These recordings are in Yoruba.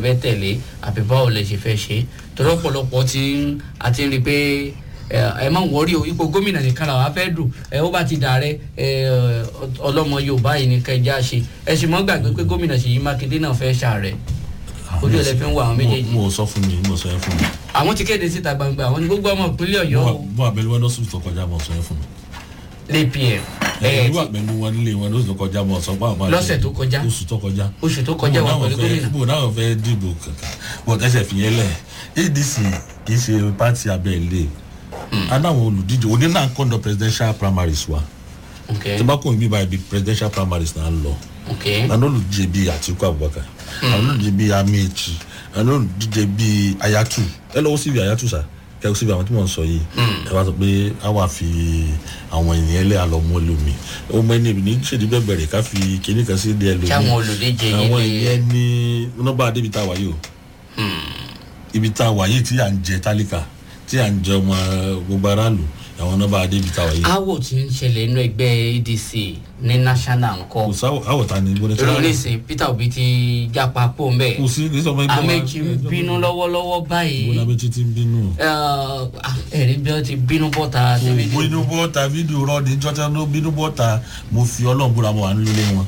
fẹ́ tẹ̀lé àbí báwo lẹ ṣe fẹ́ ṣe torí ọ̀pọ̀lọpọ̀ ti ń àti rí i pé ẹ má wọrí o ipò gómìnà nìkan làwọn afẹ́ dùn ẹ ó bá ti dàrẹ ọlọ́mọ yorùbá yìí ní kẹjá ṣe ẹ sì mọ́ gbàgbé pé gómìnà ṣèyí mákindé náà fẹ́ ṣàrẹ̀ ojú ẹ̀ lẹ fi ń wọ àwọn méjèèjì. mo sọ fún mi mo sọ yẹn fún mi. àwọn ti kéde síta gbangba àwọn ní gbogbo ọmọ ìpínlẹ̀ ọ̀yọ́ o mo àbẹ̀lú wọn lọ́sùn tó kọjá mo sọ yẹn fún mi. lpm ẹ ìlú àbẹ̀lú wọn nílé wọn lọ́sùn tó kọjá mo sọ pé àwọn lọ́sẹ̀ tó kọjá oṣù tó kọjá. oṣù tó kọjá wà pẹ̀lú gómìnà. bó náà fẹ́ dìbò kankan bó tẹ́sẹ̀ fi yẹn lẹ̀ adc kì í ṣe pátì abẹ́lé adáwọn olùdíje òní náà kọ́ńdọ̀ presidential primaries wa tí bá kò ń bí báyìí bí presidential primaries náà lọ àwọn olùdíje bíi àtìkú abubakar àwọn olùdíje bíi amechi àwọn olùdíje bíi ayatu ẹ lọ́wọ́ síbi ayatu sa kẹ́kọ̀ọ́ síbi àwọn tí wọ́n ń sọ yìí ẹ bá sọ pé a wà fi àwọn ènìyàn lé àlọ́ mọ́ lómi ó mọ ẹni ní ṣèdí bẹ́ẹ̀ bẹ̀rẹ̀ ká fi kíní kan sí ilé ẹ lómi sáwọn olùdíje yìí àwọn ìyẹn ní nọ́mbà débi tá a wà yìí o ibi tá a wà yìí tí à ń jẹ tálíkà tí à ń jẹ ọmọ gbogbo aráàlú àwọn nọ́mbà débi tá a wà yìí. awo ti ń ṣẹlẹ̀ inú ẹgbẹ́ adc ní national kò nkọ́ sáwọ àwọ̀ ta ni gbọ́dọ̀ tí ìròyìn nísìnyí peter obi ti japa pò ń bẹ̀ kò sí kì í sọ fún ẹgbẹ́ amechi ń bínú lọ́wọ́lọ́wọ́ báyìí gbọ́dọ̀ amechi ti ń bínú. ẹ̀rí bí wọ́n ti bínú bọ́ta sí fídíò. bínú bọ́ta fídíò rọ́ọ̀dì jọ́tà ló bínú bọ́ta mo fi ọlọ́run búra mo wà nílé wọn.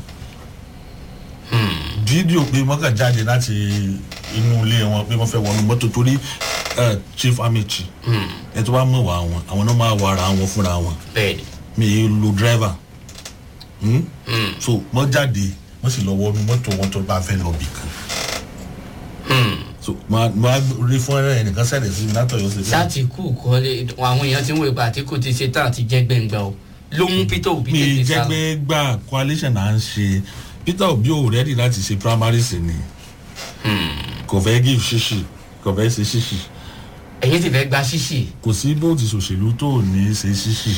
fídíò pé wọ́n kàn jáde láti inú ilé wọn pé wọ́n fẹ́ wọnú mọ́tò torí eh, chief amechi ẹ tó bá mọ̀ wá wọn àwọn náà máa wà ara wọn fúnra wọn bẹ́ẹ̀ni mi ì lo driver hmm? so wọ́n jáde wọ́n sì lọ wọnú mọ́tò wọn tó bá fẹ́ lọ bì kan so máa máa rí fún ẹrẹ ẹnìkan sẹ́lẹ̀ sí mi látọ̀yọ́ sí sátìkù kọ́lé àwọn èèyàn ti ń wò pé àtìkù ti ṣe tán àti jẹ́ gbẹ̀ngbẹ̀ o ló mú peter obi mi tètè sá lọ. jẹ́gbẹ́ gbà coalition à ń ṣe peter obi ò rẹ́dì láti ṣe primary sí ni kò fẹ́ give ṣíṣì kò fẹ́ ṣe ṣíṣì ẹ̀yin ti fẹ́ gba ṣíṣì. kò sí bó ti ṣòṣèlú tó ò ní ṣe ṣíṣì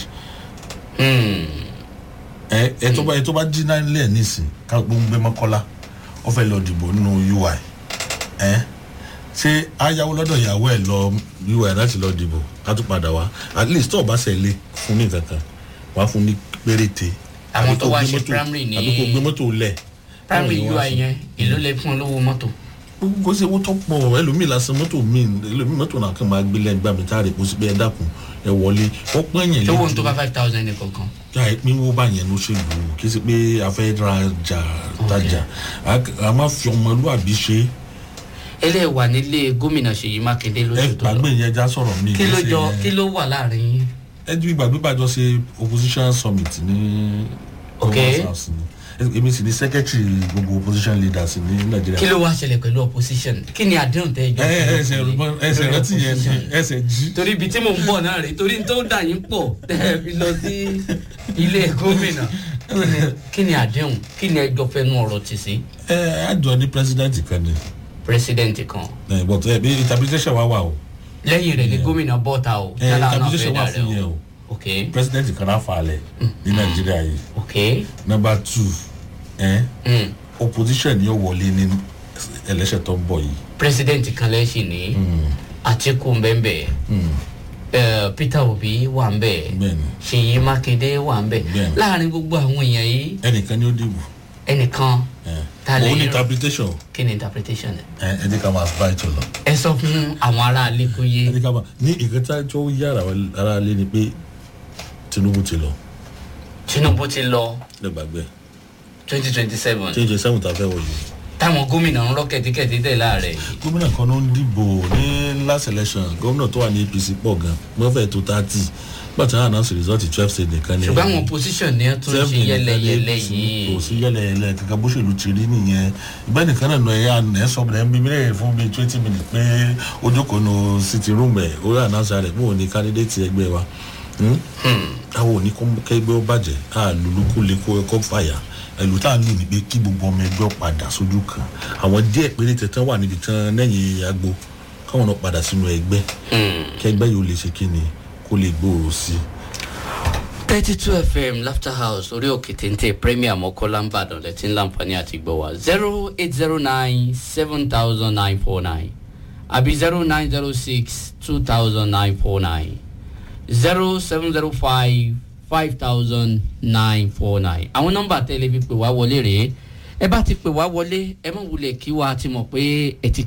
ẹ ẹ tó bá ẹ tó bá jí náà lẹ̀ nísìn ká gbóngbé mọ́kọ́lá ó fẹ́ lọ dìbò nínú ui ẹ ṣé ayáwó lọ́dọ̀ ìyàwó ẹ̀ lọ ui láti lọ dìbò ká tún padà wá at least tó o bá ṣẹlẹ̀ fún ní kankan wàá fún ní péréte Àwọn àbí tó kó wá gbé ṣe mọ́tò- primary ní- àbí kó gbé mọ́tò lẹ̀ primary káwọn èèyàn wá ui sí. yẹn èló lè fún olówó mọ́tò. kò sí owó tó pọ̀ ẹlòmíì lásán mọ́tò míì ẹlòmíì mọ́tò náà kàn máa gbé lẹ́gbàá mi táàrí kó sí pé ẹ dákun ẹ wọlé wọ́n pọ́n yẹn tó wọ́n lójú. tó bá five thousand ní kankan. yà á pín wó báyẹn ló ṣe lù ú kí sí pé a fẹ́ rajà tajà a- a máa fi ọmọlúwàbí ṣe eléyìí wà nílé gómìnà ṣèyí mákindé ẹ lóṣù tó lọ gbàgbé yẹn já sọ̀rọ̀ ní kí ló ìgbésẹ̀ jọ yẹn. kí ló wà láàrin yín. ẹ ju ìgbàgbé bàjọ́ ṣe opposition summit ní Ok. Governors House ni. Ẹ- èmi sì ni secretary gbogbo opposition leaders ní kí nàìjíríà. ló wá ṣẹlẹ̀ pẹ̀lú opposition kí ni àdéhùn tẹ́ ìjọ ẹ ẹ ẹsẹ̀ rúbọ- ẹsẹ̀ rántí yẹn ni ẹsẹ̀ jí. torí ibi tí mò ń bọ̀ náà rèé torí n tó dà yín pọ̀ tẹ́ ẹ fi lọ sí ilé gómìnà Kí ni- kí ni àdéhùn kí ni ẹjọ́ fẹ́nu ọ̀rọ̀ tì sí ẹ àjọ ní president kan ni president kan ẹ but ẹ bí interpretation wa wà o lẹ́yìn rẹ̀ ni gómìnà bọ́ta o ẹ yálà náà interpretation fẹ́ wà dà fún rẹ̀ yẹn o o ok president kan náà falẹ̀ ní nàìjíríà yìí ok number two ẹ mm. opposition ni ó wọlé ní election tó ń bọ̀ yìí. president kan lẹ́sìn ní àtìkù mbẹ́mbẹ́ ẹ peter obi wà ń bẹ̀ bẹ́ẹ̀ni ṣèyí mákindé wà ń bẹ̀ Bẹ́ẹ̀ni. láàrin gbogbo àwọn èèyàn yìí ẹnìkan ni ó dìbò ẹnìkan ẹ Ta lè òun ní rò? interpretation kí ni interpretation ẹ ẹ ẹ jẹ́ ká máa bá ètò lọ. ẹ sọ fún àwọn ará ilé kó yé ẹ jẹ́ ká máa ní nǹkan tá tó yára ara lé ni pé tinubu ti lọ tinubu ti lọ lẹ́gbàgbẹ́ twenty twenty seven change seven tá a fẹ́ wọ̀ yìí. táwọn gómìnà ń rọ kẹtíkẹtí tẹ láàrẹ yìí gómìnà kan ló ń dìbò ní last election gómìnà tó wà ní apc pọ̀ gan wọ́n fẹ́ tó thirty gbàtà náà announce result twelve state nìkan ni. ṣùgbọ́n àwọn opposition ni wọ́n tún ṣe Seven yẹlẹyẹlẹ nìkan ní yìí kò sí yẹlẹyẹlẹ kankan bó ṣèlú ti rí nìyẹn ìgbẹ́ nìkan náà nọ ẹ̀yà ẹ̀ sọ bẹ̀rẹ̀ ń bí mílíọ̀nù fún bíi twenty minutes pé ó jókòó nu city room ẹ̀ ó rí announce rẹ̀ bóun ni candidate ẹgbẹ́ wa Hmm? àwọn ò ní kó kẹgbẹ́ ó bàjẹ́ a lùlù kó lè kó ẹkọ́ fàyà ẹlù tá à ń lò ní pé kí gbogbo ọmọ ẹgbẹ́ ó padà sójú kan àwọn díẹ̀ péré tẹ̀tẹ̀ wà níbi tán lẹ́yìn agbo káwọn náà padà sínú ẹgbẹ́ kẹgbẹ́ yóò lè ṣe kí ni kó lè gbòòrò sí i. thirty two fm laughter house orí òkè téńté premier mọ́kànlá ń bàdàn lẹ́tí ń láǹfààní àti gbọ́ wa zero eight zero nine seven thousand nine four nine àbí zero nine zero six two thousand nine four nine zero seven zero five five thousand nine four nine àwọn nọmba tẹ́lẹ̀ fi pè wá wọlé rèé ẹ bá ti pè wá wọlé ẹ má wulẹ̀ kí wa ti mọ̀ pé ẹ ti